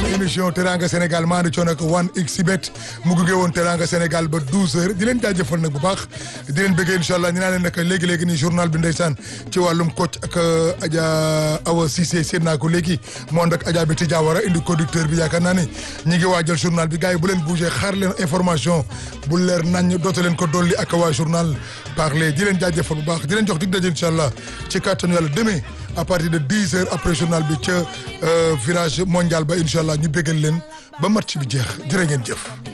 seen émission Teranga Sénégal maa ngi coon ak 1xBet mu gunge woon Teranga Sénégal ba 12h di leen jaajëfal nag bu baax di leen bëggee incha allah ñu naa leen nag léegi léegi nii journal bi ndeysaan ci wàllum coach ak Adja Awa Cissé seen naa ko léegi moo ànd ak Adja Biti Diawara indi conducteur bi yaakaar naa ne ñi ngi waajal journal bi gars yi bu leen bougé xaar leen information bu leer nañ dootu leen ko dolli ak waa journal parler di leen jaajëfal bu baax di leen jox dig daje incha allah ci kàttanu yàlla demain à partir de 10 heures après journal bi ca village mondial ba incha allah ñu béggal leen ba match bi jeex jërë ngeen jëf.